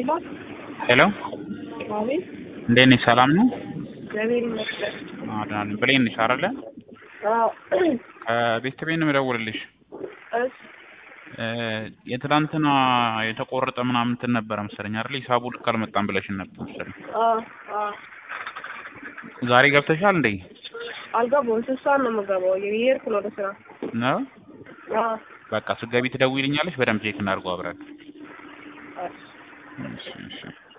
ሄሎ ሄሎ አቤት፣ እንዴት ነሽ? ሰላም ነው? እግዚአብሔር ይመስገን። ደህና ነኝ። ብሌን ነሽ አይደለ? አዎ፣ ከቤተሰቤ ነው የምደውልልሽ። እሺ፣ እ የትላንትና የተቆረጠ ምናምን እንትን ነበረ መሰለኝ አይደል? ሂሳቡ ልክ አልመጣም ብለሽን ነበር መሰለኝ። አዎ፣ አዎ። ዛሬ ገብተሻል እንዴ? አልገባሁም። ስንት ሰዓት ነው የምገባው? እየሄድኩ ነው ወደ ስራ። ነው አዎ፣ በቃ ስትገቢ ትደውይልኛለሽ። በደንብ ቼክ እናድርገው አብረን። እሺ። እሺ፣ እሺ።